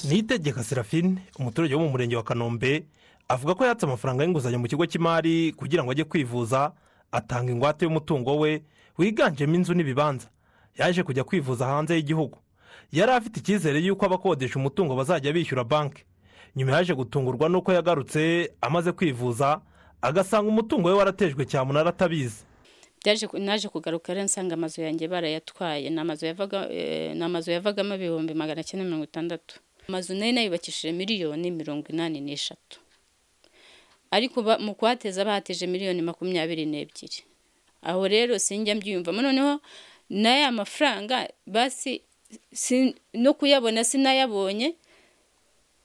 niyitegeka serafine umuturage wo mu murenge wa kanombe avuga ko yatse amafaranga y'inguzanyo mu kigo cy'imari kugira ngo ajye kwivuza atanga ingwate y'umutungo we wiganjemo inzu n'ibibanza yaje kujya kwivuza hanze y'igihugu yari afite icyizere y'uko abakodesha umutungo bazajya bishyura banki nyuma yaje gutungurwa n'uko yagarutse amaze kwivuza agasanga umutungo we waratejwe cyamunara atabizi naje kugaruka rero nsanga amazu yanjye barayatwaye ni amazu yavagamo ibihumbi magana cyenda mirongo itandatu amazu nayo nayubakishije miliyoni mirongo inani n'eshatu ariko mu kuhateza bahateje miliyoni makumyabiri n'ebyiri aho rero sinjya mbyiyumvamo noneho n'aya mafaranga basi no kuyabona sinayabonye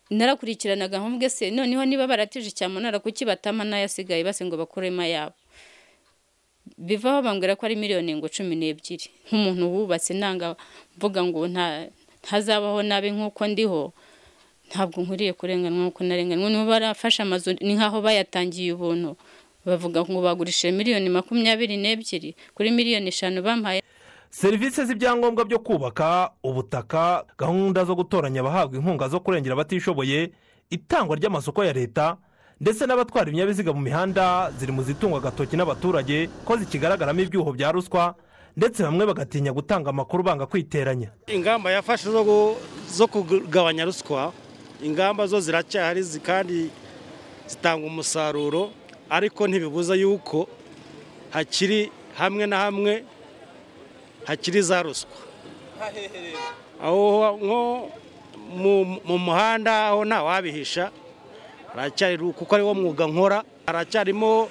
narakurikiranaga nkubwe se noneho niba barateje cyamunara kuki batama n'ayasigaye basi ngo bakuremo ayabo bivaho bambwira ko ari miliyoni ngo cumi n'ebyiri nk'umuntu wubatse nanga mvuga ngo ntazabaho nabi nk'uko ndiho ntabwo nkwiriye kurenganwa nk'uko narenganwa niba barafashe amazu ni nk'aho bayatangiye ubuntu bavuga ngo bagurishije miliyoni makumyabiri n'ebyiri kuri miliyoni eshanu bampaye serivisi z'ibyangombwa byo kubaka ubutaka gahunda zo gutoranya abahabwa inkunga zo kurengera abatishoboye itangwa ry'amasoko ya leta ndetse n'abatwara ibinyabiziga mu mihanda ziri mu zitungwa agatoki n'abaturage ko zikigaragaramo ibyuho bya ruswa ndetse bamwe bagatinya gutanga amakuru banga kwiteranya ingamba yafashe zo kugabanya ruswa ingamba zo ziracyahari kandi zitanga umusaruro ariko ntibibuza yuko hakiri hamwe na hamwe hakiri za ruswa aho nko mu muhanda aho ntawabihisha haracyari kuko ariwo mwuga nkora haracyarimo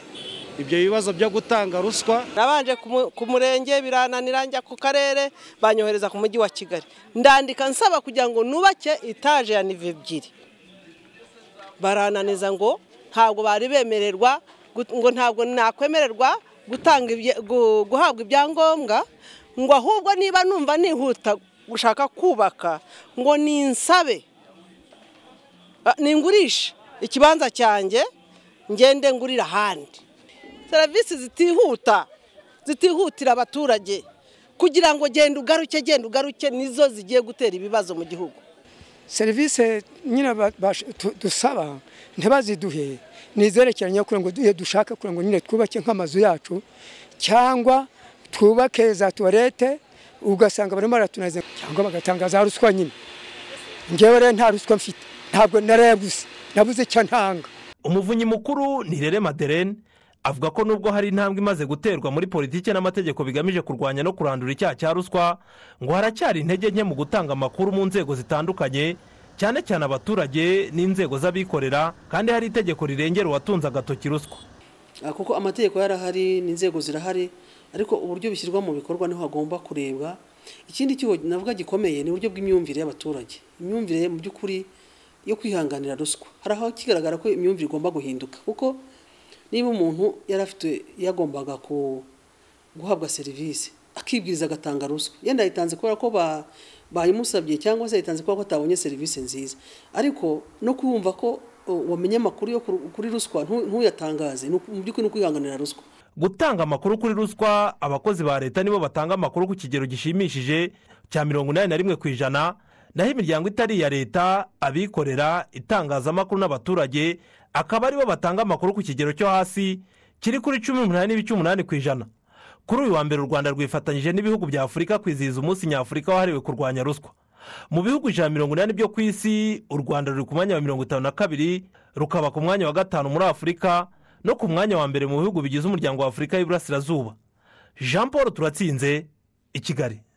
ibyo bibazo byo gutanga ruswa nabanje ku murenge birananira njya ku karere banyohereza ku mujyi wa kigali ndandika nsaba kugira ngo nubake etaje ya nive ebyiri barananiza ngo ntabwo bari bemererwa ngo ntabwo nakwemererwa guhabwa ibyangombwa ngo ahubwo niba numva nihuta gushaka kubaka ngo ninsabe ningurishe ikibanza cyanjye ngende ngurira ahandi serivisi zitihuta zitihutira abaturage kugira ngo genda ugaruke genda ugaruke nizo zigiye gutera ibibazo mu gihugu serivisi nyine dusaba ntibaziduhe ni izerekeranye kugira ngo duhe dushaka kugira ngo nyine twubake nk'amazu yacu cyangwa twubake za tuwarete ugasanga barimo baratunaza cyangwa bagatanga za ruswa nyine ngewe rero nta ruswa mfite ntabwo narayaguze nabuze icyo ntanga umuvunyi mukuru ni rere maderene avuga ko nubwo hari intambwe imaze guterwa muri politiki n'amategeko bigamije kurwanya no kurandura icyaha cya ruswa ngo haracyari intege nke mu gutanga amakuru mu nzego zitandukanye cyane cyane abaturage n'inzego z'abikorera kandi hari itegeko rirengera uwatunze agatoki ruswa kuko amategeko yarahari n'inzego zirahari ariko uburyo bishyirwa mu bikorwa niho hagomba kurebwa ikindi cyuho navuga gikomeye ni uburyo bw'imyumvire y'abaturage imyumvire mu by'ukuri yo kwihanganira ruswa hari aho kigaragara ko imyumvire igomba guhinduka kuko niba umuntu yari afite yagombaga guhabwa serivisi akibwiriza agatanga ruswa yenda yayitanze kubera ko bayimusabye cyangwa se yayitanze kubera ko atabonye serivisi nziza ariko no kumva ko wamenye amakuru yo kuri ruswa ntuyatangaze mu by'ukuri ni ukwihanganira ruswa gutanga amakuru kuri ruswa abakozi ba leta nibo batanga amakuru ku kigero gishimishije cya mirongo inani na rimwe ku ijana naho imiryango itari iya leta abikorera itangazamakuru n'abaturage akaba aribo batanga amakuru ku kigero cyo hasi kiri kuri cumi n'umunani n'ibice umunani ku ijana kuri uyu wa mbere u rwanda rwifatanyije n'ibihugu bya afurika kwizihiza umunsi nyafurika wahariwe kurwanya ruswa mu bihugu ijana mirongo inani byo ku isi u rwanda ruri ku mwanya wa mirongo itanu na kabiri rukaba ku mwanya wa gatanu muri afurika no ku mwanya wa mbere mu bihugu bigize umuryango wa afurika y'iburasirazuba jean paul turatsinze i kigali